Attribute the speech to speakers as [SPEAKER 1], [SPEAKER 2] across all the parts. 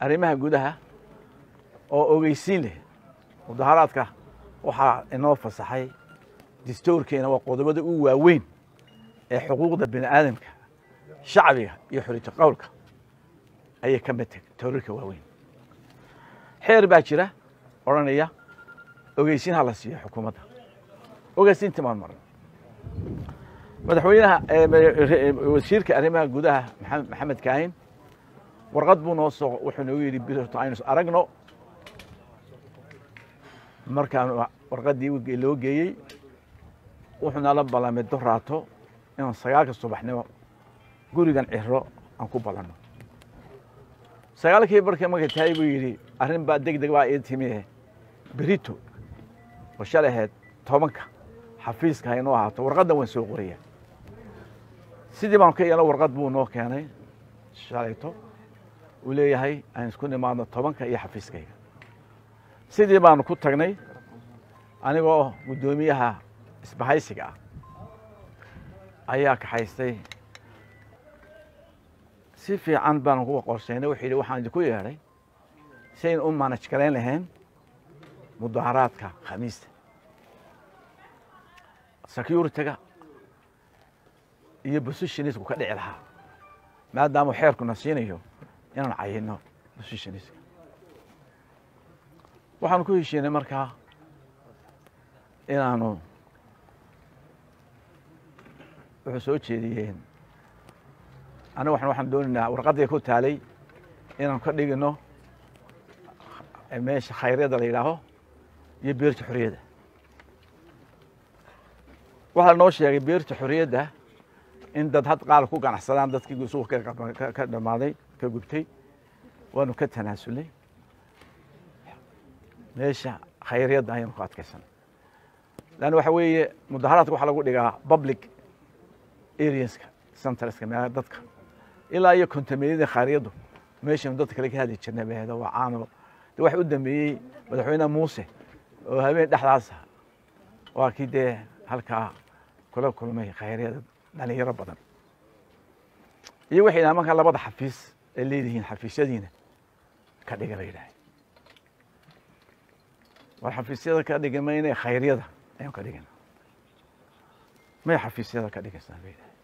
[SPEAKER 1] arrimaha gudaha oo ogeysiin leh mudaharaadka waxaa inoo fasaxay distoorkeena waa qodobada u waaweyn ee xuquuqda bini aadamka shacbiga iyo xoriyata qowlka ayay ka mid tahay toorarka waaweyn xeer baa jira odhanaya ogeysiin ha la siiyo xukuumadda ogeysiintii maan maran madaxweynaha wasiirka arrimaha gudaha maxamed kaahin warqad buu noo soo wuxuu noogu yidhi birto aynu aragno markaan warqaddii loo geeyey wuxuu nala ballamay doraato inaan sagaalka subaxnimo gurigan ciro aan ku ballanno sagaalkii barkii markay tahay buu yidhi arrin baa deg deg baa ii timi berito oo shalay ahayd tobanka xafiiska ha inoo ahaato warqaddan waan soo qoraya sidii baanu ka yeelno warqad buu noo keenay shalayto uu leeyahay aan isku nimaadno tobanka iyo xafiiskayga sidii baanu ku tagnay anigoo guddoomiyaha isbahaysiga ah ayaa kaxaystay si fiican baanu kuwa qorshaynay wuxuu yidhi waxaan idinku yeedhay si aynu u manaj garayn lahayn mudaharaadka khamiista security-ga iyo positionisku ka dhici lahaa maadaama xeerkuna siinayo inaan cayino positionistka waxaanu ku heshiinay markaa inaanu wuxuu soo jeediyeen aniga waxan waxaan doonaynaa warqaddii ku taalay inaanu ka dhigino meesha khayryada la yidhaaho iyo beerta xorriyadda waxaa noo sheegay beerta xorriyadda in dad had qaal ku ganacsadaan dadkii suuqa ka dhammaaday ka gubtay waanu ka tanaasulnay meesha khayryadda ayaanu ku adkaysanay leanna waxa weeye mudaharaadka waxaa lagu dhigaa public areaska centreska meelaha dadka ilaa iyo kontameeyadii khayryaddu meeshanu dadka kale ka hadli jirnay baheeda waa caano de waxa u dambeeyey madaxweyne muuse oo habeen dhexdaasa waa kii dee halkaa kula kulmay khayryada dhalinyaro badan iyo waxay yidhaha markaa labada xafiis ay leedihiin xafiisyadiina ka dhiga la yidhahay war xafiisyada ka dhigi mayne khayryada ayaan ka dhigana may xafiisyada ka dhigaysaan ba yidhahay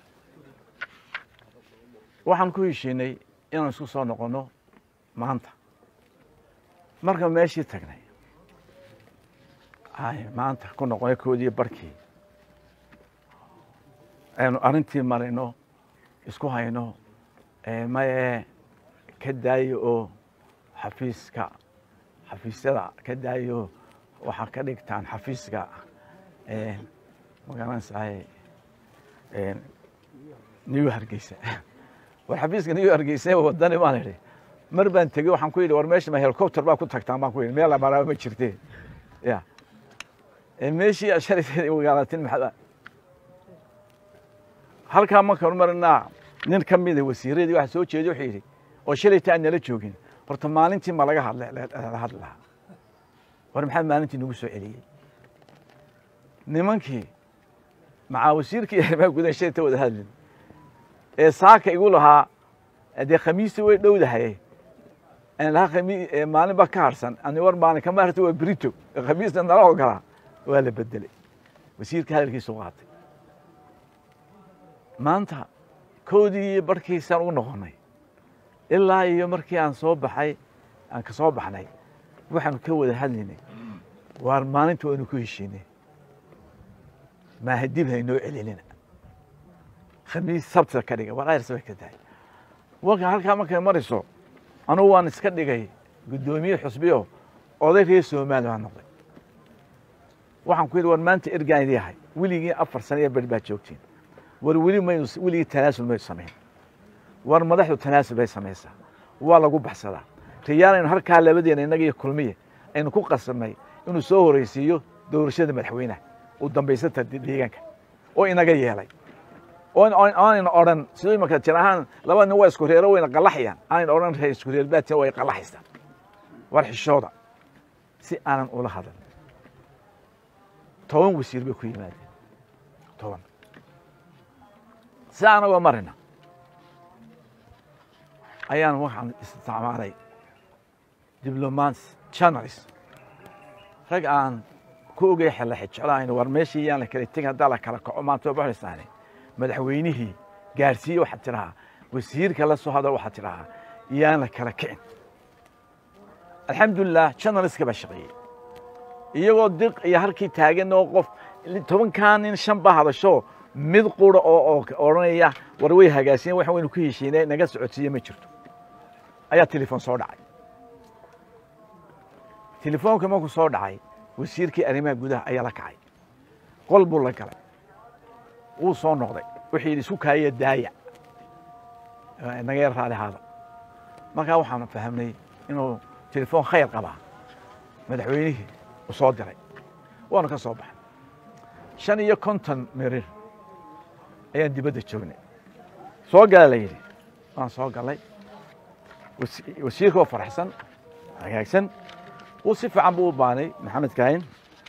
[SPEAKER 1] waxaan ku heshiinay inaan isku soo noqonno maanta marka meeshii tagnay ay maanta ku noqonay koodii barkii aynu arrintii marino isku hayno maye ka daayo oo xafiiska xafiisyada ka daayo waxaa ka dhigtaan xafiiska magaranaysaay new hargeysa war xafiiska new hargeysa wadani baan idhi mar baan tegey waxaan ku yidhi war meesha ma helicopter baa ku tagtaan baan ku yidhi meel maraaba ma jirte ya meeshii shalay magaalatin maxaa halkaa markaan marinaa nin ka mida wasiiradii waxa soo jeeday wuxuu yidhi oo shalayta aan nala joogin horta maalintii ma laga hadla hadli lahaa war maxaa maalintii nagu soo celiyey nimankii macaa wasiirkii arrimaha gudaha shalayta wada hadlin ee saaka igu lahaa dee khamiistii way dhowdahay aan lahaa khami maalin baa ka harsan ani war maalin kama harta waa brito khamiista nala ogolaa waa la bedelay wasiirka hadalkiisu qaatay maanta koodii iyo barhkiisaan ugu noqonnay ilaa iyo markii aan soo baxay aan ka soo baxnay waxaanu ka wada hadlaynay waar maalinta waynu ku heshiinay maaha dib haynoo celinina khamiis sabtida ka dhiga war ayrs bay ka tahay warka halkaa markay marayso anugu waan iska dhigay guddoomiye xusbiyo oday reer soomaali baan noqday waxaan ku yidhi war maanta ergaan idii ahay weligii afar sano iyo beri baad joogtiin war weli maynu weligii tanaasul maynu samayn war madaxdu tanaasul bay samaysaa waa lagu baxsadaa riyaalaynu halkaa labadeena innaga iyo kulmiye aynu ku qasamnay inuu soo horeysiiyo doorashada madaxweynaha u dambaysata deegaanka oo inaga yeelay aanayna odhan siduu imanka jir ahaan laba nin waa isku reero wayna qalaxayaan aanayna odhan reer isku reer baatin way qalaxaysaan war xishooda si aanan ula hadal toban wasiir bay ku yimaadeen toban si anagoo marina ayaan waxaan isticmaalay diblomats journalist rag aan ku ogay xella xijeclahayn war meeshii yaan la kala tegin haddaa la kala kaco maanta waa baxaysaane madaxweynihii gaarsiiye waxaad tidhahaa wasiirka la soo hadal waxaad tidhahaa yaan la kala kicin alxamdulilah journalistka baa shaqeeyey iyagoo diq iyo halkii taagan oo qof tobankaa nin shan baa hadasho mid qura oo odhanaya war way hagaasiyen wax waynu ku heshiinay naga socodsiiye ma jirto ayaa telefoon soo dhacay telefoonka markuu soo dhacay wasiirkii arrimaha gudaha ayaa la kacay qol buu la galay wuu soo noqday wuxuu yidhi isku kaaya daaya naga yar raali haada markaa waxaan fahamnay inuu telefoon khayr qabaa madaxweynihii u soo diray waanu ka soo baxay shan iyo konton mirir ayaan dibadda joognay soo gala la yidhi waan soo galay wasiirka oo faraxsan hagaagsan wuu si fiican buu u baanay maxamed kaahin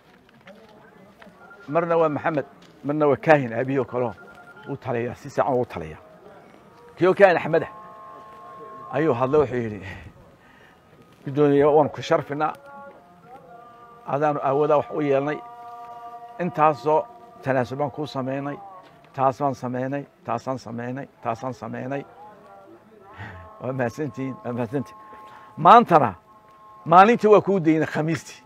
[SPEAKER 1] marna waa maxamed marna waa kaahin aabihi oo kaleo wuu taliyaa si fiican u taliyaa kii kaahin axmeda ayuu hadlay wuxuu yidhi guddoomiye waanu ku sharfinaa adaanu aawadaa wax u yeelnay intaasoo tanaasub baan kuu samaynay taas baan samaynay taasaan samaynay taasaan samaynay waa mahadsantihiin waa mahadsantihin maantana maalintii waa kuu daynay khamiistii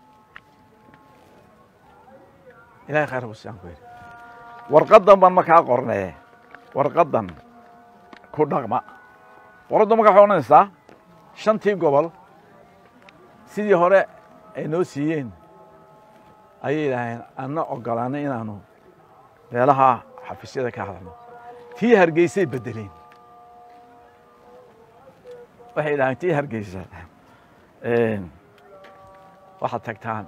[SPEAKER 1] ilahay khayr busaan ku yidhi warqaddan baan markaa qornee warqaddan ku dhaqma warqadda markaa waxay odhanaysaa shantii gobol sidii hore ay noo siiyeen ayay yidhaaheen anna ogolaanay inaanu meelaha xafiisyada ka hadalno tii hargeysay beddeleen waxay yidhaaheen tii hargeysa waxaad tagtaan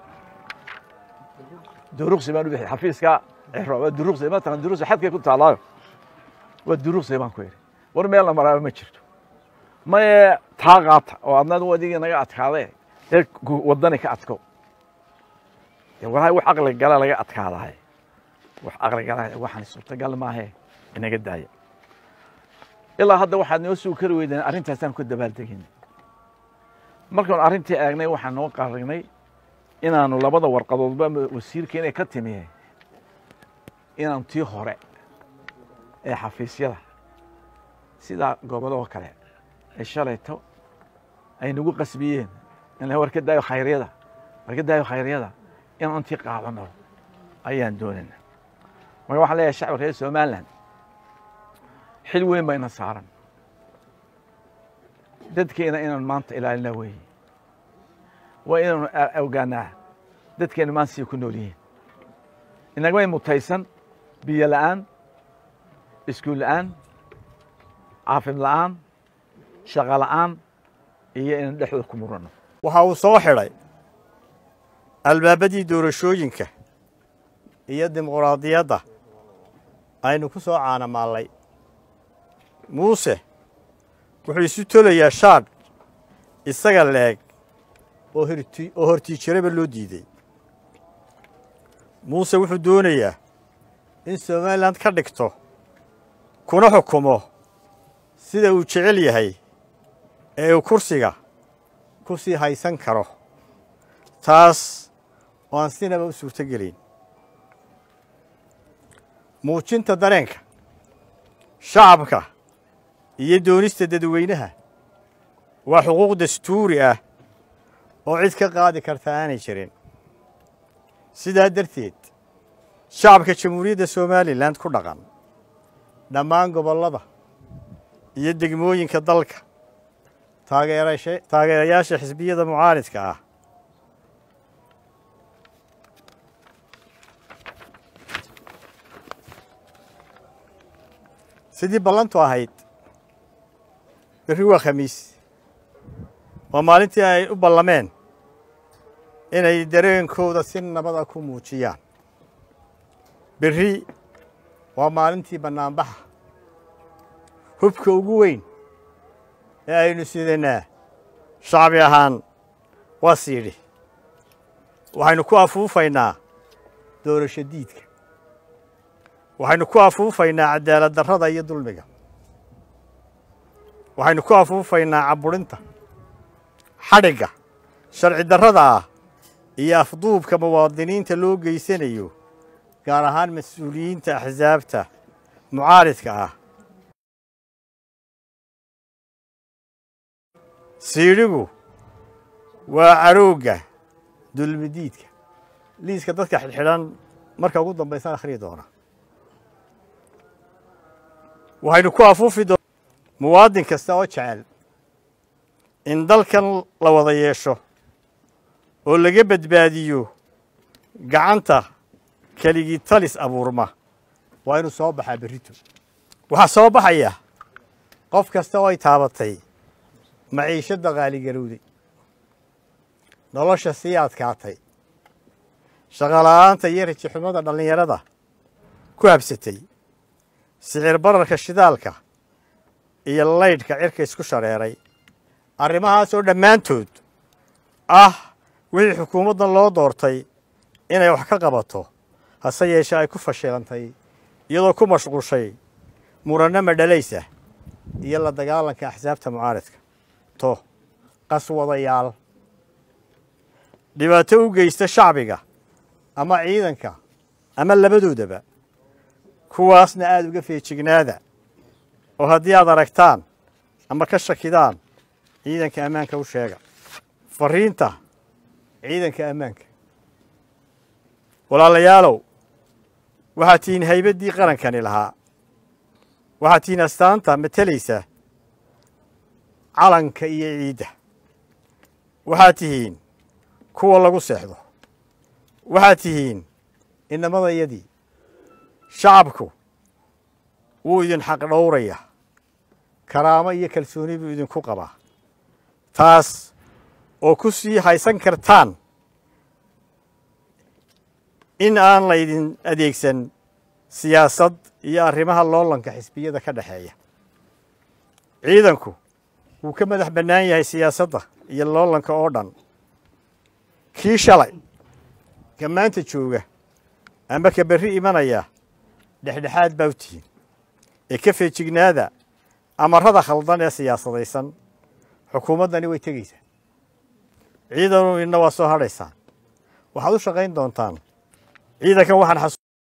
[SPEAKER 1] duruqsi baan u bixi xafiiska ciro waa duruqsi matalan duruqsi xadkay ku taallaayo waa duruqsi baan ku yidhi war meel la maraaba ma jirto maye taa qaata oo adnaad wadigii naga adkaadee dee waddani ka adko dee walahi wax aqli gala laga adkaadahay wax aqli gala waxaan suurtagal maahe inaga daaya ilaa hadda waxaad noo sugi kari weydeen arrintaasaan ku dabaaldegin markaanu arrintii eegnay waxaan noo qarignay inaanu labada warqadoodba wasiirka inay ka timi inaanu tii hore ee xafiisyada sida goboloo kale ee shalayto ay nagu qasbiyeen in war ka daayo khayryada war ka daayo khayryada inaan intii qaadano ayaan doonayna marka waxaan leeyahay shacbi reer somaliland xil weyn bayna saaran dadkeena inaan maanta ilaalina weeye waa inaanu ogaanaa dadkeena maanta siay ku nool yihiin inagmay mutaysan biyo la'aan iskuul la'aan caafim la'aan shaqo la'aan iyo inaan dhexdooda ku muranno
[SPEAKER 2] waxa uu soo xidhay albaabadii doorashooyinka iyo dimuquraadiyadda aynu ku soo caanamaallay muuse wuxuu isu tolayaa shaadh isaga leeg oo horti oo hortiijiraba loo diiday muuse wuxuu doonayaa in somalilan ka dhigto kuna xukumo sida uu jecel yahay ee uu kursiga ku sii haysan karo taas oo aan sinaba u suurto gelin muujinta dareenka shacabka iyo doonista dadweynaha waa xuquuq dastuuri ah oo cid ka qaadi karta aanay jirin sidaa darteed shacabka jamhuuriyadda somalilan ku dhaqan dhammaan gobollada iyo degmooyinka dalka taageerasha taageerayaasha xisbiyada mucaaridka ah sidii ballantu ahayd berri waa khamiis waa maalintii ay u ballameen inay dareenkooda si nabada ku muujiyaan berri waa maalintii bannaanbaxa hubka ugu weyn ee aynu sidanaa shacbi ahaan waa siidhi waxaynu ku afuufaynaa doorasho diidka waxaynu ku afuufaynaa cadaalad darrada iyo dulmiga waxaynu ku afuufaynaa cabburinta xadhigga sharci darrada ah iyo afduubka muwaadiniinta loo geysanayo gaar ahaan mas-uuliyiinta axsaabta mucaaridka ah siidhigu waa caroogga dulmidiidka liiska dadka xidhxidhan marka ugu dambaysaan akhriyi doona waxaynu ku afuufi doona muwaadin kasta oo jecel in dalkan la wada yeesho oo laga badbaadiyo gacanta keligii talis abuurma waa inuu soo baxaa berrito waxaa soo baxaya qof kasta oo ay taabatay maciishadda qaaligarowday nolosha sii adkaatay shaqola'aanta iyo rajixumada dhallinyarada ku habsatay sicir bararka shidaalka iyo laydhka cirka isku shareeray arrimahaasoo dhammaantood ah wixii xukuumaddan loo doortay inay wax ka qabato hase yeeshee ay ku fashilantay iyadoo ku mashquushay muranno madhalaysa iyo la dagaalanka axsaabta mucaaridka to qaswadayaal dhibaato u geysta shacbiga ama ciidanka ama labadoodaba kuwaasna aada uga feejignaada oo haddii aad aragtaan ama ka shakidaan ciidanka ammaanka u sheega fariinta ciidanka ammaanka walaalayaalow waxaad tihiin haybaddii qarankani lahaa waxaad tihiin astaanta matelaysa calanka iyo ciidda waxaad tihiin kuwa lagu seexdo waxaad tihiin inamadayadii shacabku wuu idin xaq dhowraya karaamo iyo kalsooni buu idinku qabaa taas oo ku sii haysan kartaan in aan laydin adeegsan siyaasad iyo arrimaha loolanka xisbiyada ka dhexeeya ciidanku wuu ka madax bannaan yahay siyaasadda iyo loolanka oo dhan kii shalay ka maanta jooga ama ka berri imanaya dhexdhexaad baa u tihiin ee ka feejignaada amarrada khaldan ee siyaasadaysan xukuumaddani way tegaysaa ciidanu idna waa soo hadhaysaan waxaad u shaqayn doontaan ciidankan waxaan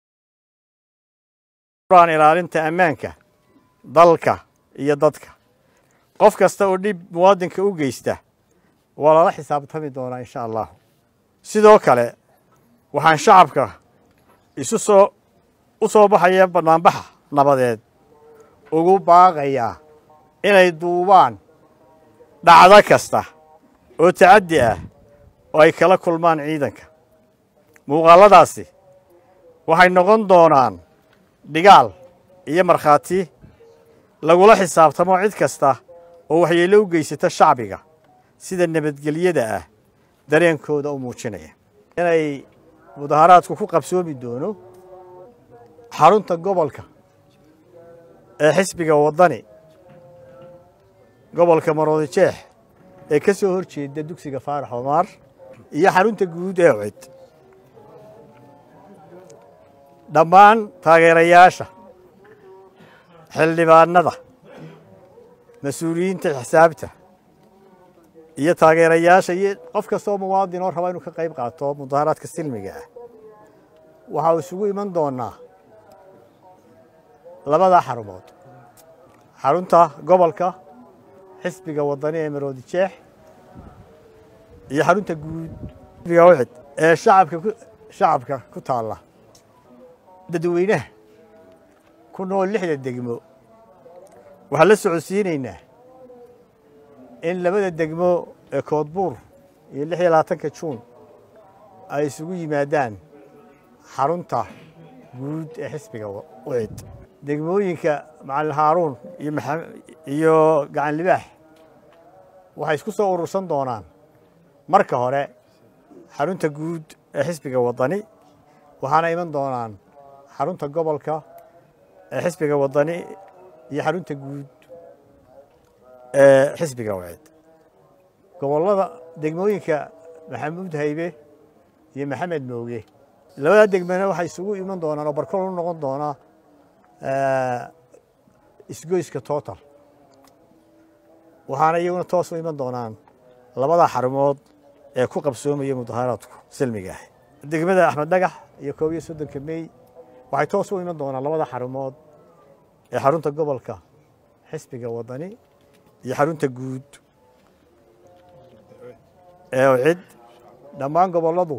[SPEAKER 2] xasuuraan ilaalinta ammaanka dalka iyo dadka qof kasta oo dhib muwaadinka u geysta waa lala xisaabtami doonaa insha allahu sidoo kale waxaan shacabka isu soo u soo baxaya bannaanbaxa nabadeed ugu baaqayaa inay duubaan dhacdo kasta oo tacaddi ah oo ay kala kulmaan ciidanka muuqaalladaasi waxay noqon doonaan dhigaal iyo markhaati lagula xisaabtamo cid kasta oo waxyeello u geysata shacbiga sida nabadgelyada ah dareenkooda u muujinaya inay mudaharaadku ku qabsoomi doono xarunta gobolka ee xisbiga waddani gobolka maroodi jeex ee ka soo hor jeeda dugsiga faarax omaar iyo xarunta guud ee cid dhammaan taageerayaasha xildhibaanada mas-uuliyiinta xisaabta iyo taageerayaasha iyo qof kastoo muwaadin oo raba inuu ka qayb qaato mudaharaadka silmiga ah waxa uu isugu iman doonaa labada xarumood xarunta gobolka xisbiga waddani ee maroodi jeex iyo xarunta guud xisbiga wixid ee shacabka ku shacabka ku taalla dadweynaha ku nool lixda degmo waxaan la socodsiinaynaa in labada degmo ee koodbuur iyo lix iyo labaatanka juun ay isugu yimaadaan xarunta guud ee xisbiga wicid degmooyinka macalin haaruun iyo iyo gacan libaax waxay isku soo urursan doonaan marka hore xarunta guud ee xisbiga waddani waxaana iman doonaan xarunta gobolka ee xisbiga waddani iyo xarunta guud ee xisbiga wacid gobollada degmooyinka maxamuud haybe iyo maxamed mooge labada degmana waxay isugu iman doonaan oo barkol u noqon doonaa isgoyska total waxaana iyaguna toos u iman doonaan labada xarumood ee ku qabsoomaya mudaharaadku silmiga ah degmada axmed dhagax iyo koob iyo soddonka mey waxay toos u iman doonaan labada xarumood ee xarunta gobolka xisbiga waddani iyo xarunta guud ee cid dhammaan gobolladu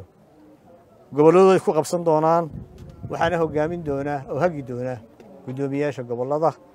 [SPEAKER 2] gobolladooday ku qabsan doonaan waxaana hoggaamin doonaa oo hagi doonaa guddoomiyaasha gobollada